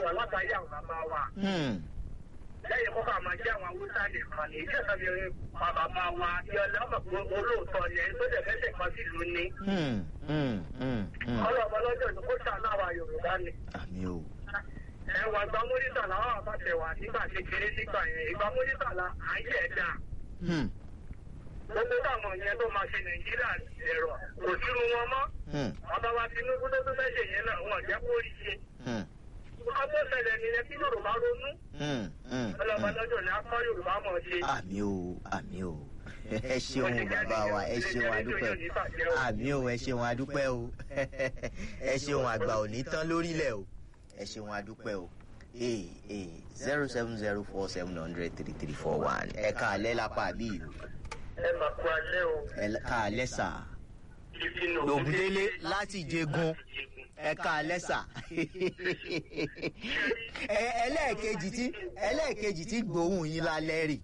wà látàrí àwọn bàbá wa Hmm. lẹ́yìn kó bá máa jẹ́ àwọn haúsá nìkan ní iṣẹ́ ìsọ̀bí bàbá wa yọlẹ́ ọmọ pé olóòótọ́ ni ẹni tó dẹ̀ fẹ́sẹ̀ kan sí ìlú ni Hmm. Hmm. Hmm. Hmm. ọlọ́ọ̀bọ lọ́jọ́ ní kó ṣàánú àwa yorùbá ni. àmì o. ẹwà gba mọ́nítà làwọn àbáṣẹ wà nígbà kékeré nígbà yẹn ìgbà mọ́nítà la à ń yẹ̀ dà Hmm. gbogbo táwọn yẹn tó máa ṣe nàìjíríà ẹ̀rọ kò sírun wọn mọ́ Hmm. bàbá wa tinubu tó tó fẹ́ ṣe yẹn náà wọn jẹ́ kó rí ṣe. Hmm. wọ́n tó ṣẹlẹ̀ nìyẹn kí yorùbá ronú Hmm. Hmm. ọlọ́ọ̀bọ lọ́jọ́ ní akọ́ yorùbá mọ̀ ṣe. àmì o àmì o ẹ ṣeun bàbá wa ẹ ṣeun adúpẹ́ àmì o ẹ ṣeun adúpẹ́ o ẹ ṣeun àgbà ò ní tán lórílẹ̀ o ẹ ṣeun adúpẹ́ o ee ee zero seven zero four seven hundred three three four one ẹ ká alẹ́ lápá àbí ìlú ẹ máa kó alẹ́ o. ẹ ká alẹ́ sà ìfinu lògùndélé láti jẹgun ẹ ká alẹ́ sà ẹ ẹlẹ́ẹ̀kejì tí ẹlẹ́ẹ̀kejì tí gbóhùn yín lálẹ́ rì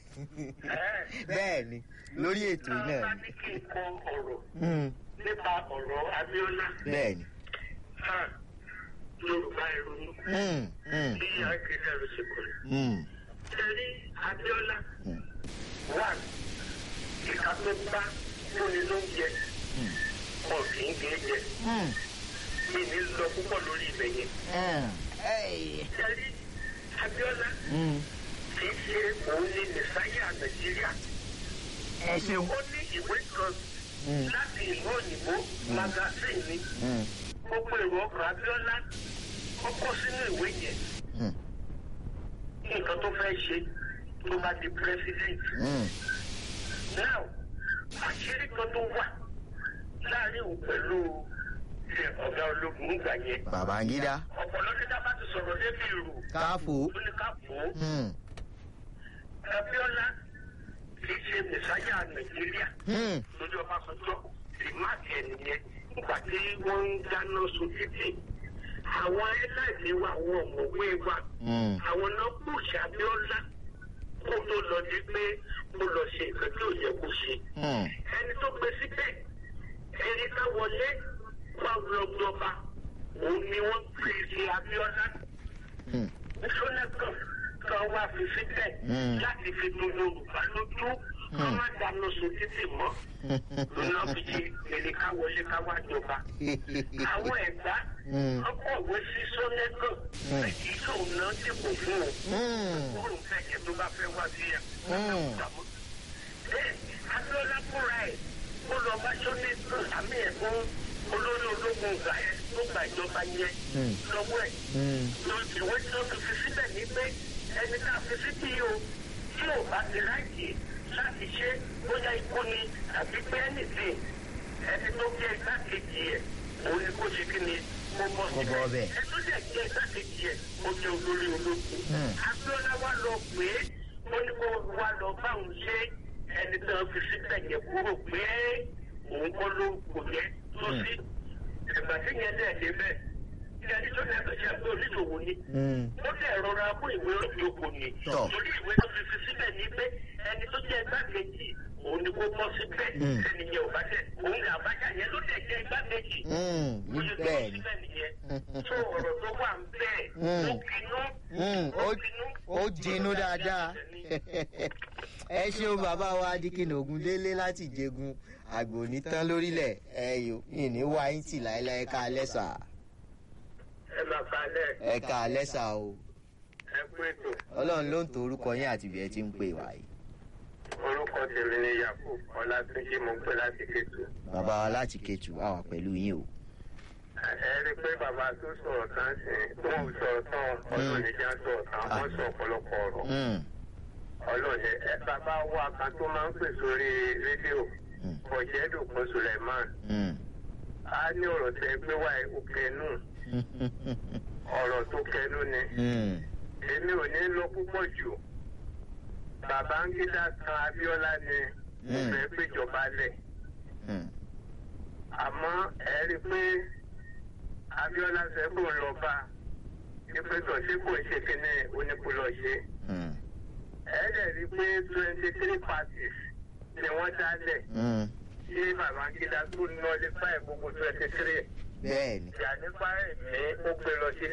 bẹ́ẹ̀ ni lórí ètò yìí náà bá ni ní kí n kọ ọ̀rọ̀ Hmm, nípa ọ̀rọ̀ abiola bẹ́ẹ̀ ni. ha yorùbá ìrònú Hmm, hmm, bí akẹ́kẹ́ rẹ̀ ṣe kọ̀ hmm, ṣẹ́rí abiola hmm, wà ìka tó bá fúnni lóúnjẹ wọn kì í gbé jẹ hmm, mi ní lọ púpọ̀ lórí ibẹ̀ yẹn hmm. Hey. ṣẹ́rí abiola Hmm. kì í ṣe òun ní mẹsáyà nàìjíríà ẹ ṣeun. ó ní ìwé kan Hmm, láti ìlú òyìnbó magazine ni hmm, gbogbo èrò ọkọ̀ abiola ó kó sínú ìwé yẹn hmm, nǹkan tó fẹ́ ṣe tó bá di president. hmm. now àṣírí kan tó wà láàrin òun pẹ̀lú ẹ, ọ̀gá ológun nígbà yẹn. Babangida ọ̀pọ̀lọpọ̀ tá a bá ti sọ̀rọ̀ débi ìrù káfó. ó ní ká fò ó. Hmm, abiola kì í ṣe mẹsáyà nàìjíríà hmm, lójú ọbásanjọ́ rìmáàkì ẹ̀ nìyẹn nígbà tí wọ́n ń dáná sun títì. àwọn ẹlẹ́ẹ̀dì wa àwọn ọ̀mọ̀wé wa hmm, àwọn náà pòṣì abiola kó tó lọ di pé kó lọ ṣe nǹkan tí ò yẹ kó ṣe. hmm, ẹni tó gbé síbẹ̀ ẹni ká wọlé wá lọ́gbọ́ba òun ni wọ́n pè sí abiola hmm. sọ́nẹ́kàn kan wá fi síbẹ̀ Mm. láti fi tó yorùbá lójú ká má dáná sun títì mọ́ lọ́nà fi ṣe èrè ká wọlé ká wá jọba. àwọn ẹ̀gbá Mm. ọkọ̀wé sí sọ́nẹ́kàn Mm. èyí tó ná dìbò fún o Hmm, kúrò fẹ̀yẹ̀ tó bá fẹ́ wá sí ẹ̀. Mm. bẹ́ẹ̀ abiola fúnra ẹ̀ ó lọ bá sọ́nẹ́kàn àmì ẹ̀ fún olórí ológun ìgbà yẹn tó gba ìjọba yẹn Mm. lọ́wọ́ ẹ̀ hmm, ìwé tí wọ́n ti fi síbẹ̀ ní pé ẹni tá a fi síbí yìí o tí ò bá ti láìkì láti ṣe bóyá ikú ni àbí pé ẹnìtì ẹni tó jẹ́ igbákejì ẹ̀ òun ni kó ṣe kí ni kó bọ́ Kó bọ́ ọbẹ̀. ẹ tó jẹ́ jẹ́ igbákejì ẹ̀ ó jẹ́ olórí ológun. Hmm. abiola wa lọ pé ó ní kó wa lọ bá òun ṣe ẹni tó fi síbẹ̀ yẹn kúrò pé òun kọ́ ló kò yẹ tó sí ìgbà tí yẹn dẹ̀ débẹ̀ ilé ẹni tó dẹ̀ bẹ̀ ṣe àgbẹ̀ oníṣòwò ni hmm. ó dẹ̀ rọra mú ìwé òjòkó ni Tọ́. torí ìwé tó fi fi síbẹ̀ ní pé ẹni tó jẹ́ igbákejì òun ni kó bọ́ síbẹ̀ Mm. ẹni yẹn ò bá tẹ̀ òun ní àbájá yẹn ló dẹ̀ jẹ́ igbákejì Hmm, ó ṣe tó bẹ́ẹ̀ ni. síbẹ̀ nìyẹn tó ọ̀rọ̀ tó wà ń bẹ́ẹ̀ Mm. ó bínú Hmm, ó- ó jinú dáadáa. ẹ ṣeun bàbá wa dikin ogundélé láti jẹgun àgbò ní tán lórílẹ̀ ẹ yò ìní wá yín tì láéláé ká alẹ́ sà ẹ máa falẹ̀ ẹ ká alẹ́ sà o ẹ pé ètò ọlọ́run ló ń to orúkọ yín àti ibi ẹ ti ń pè wá yìí orúkọ tèmi ni yakub ọlátúnjì mo ń pè láti kétu bàbá wa láti kẹtù àwà pẹ̀lú yín o. ẹ rí i pé bàbá tó sọ̀rọ̀ tán sí wọn ò sọ̀rọ̀ tán ọlọ́ọ̀ni já sọ̀rọ̀ tán wọ́n sọ ọ̀pọ̀lọpọ̀ ọ̀rọ̀ Hmm, ọlọ́ọ̀ni ẹ bàbá wa kan tó máa ń pè sórí rédíò hmm, ọ̀jẹ̀dùnkún suleiman hmm. a ní ọ̀rọ̀ tẹ gbé wá ó kẹnu ọ̀rọ̀ tó kẹnu ni Hmm, èmi ò ní lọ púpọ̀ jù babangida kan abiola ni ó Mm. fẹ́ péjọba lẹ̀ hmm, àmọ́ ẹ rí i pé abiola fẹ́ kó lọ bá ipe tó ṣe kò ṣe kíní onípolọ ṣe hmm, ẹ dẹ̀ rí i pé twenty three parties ni wọ́n dálẹ̀ hmm. tí babangida tó nọlé fáì gbogbo twenty three bẹ́ẹ̀ ni. ìjà nípa ẹ̀mí ó gbé lọ sí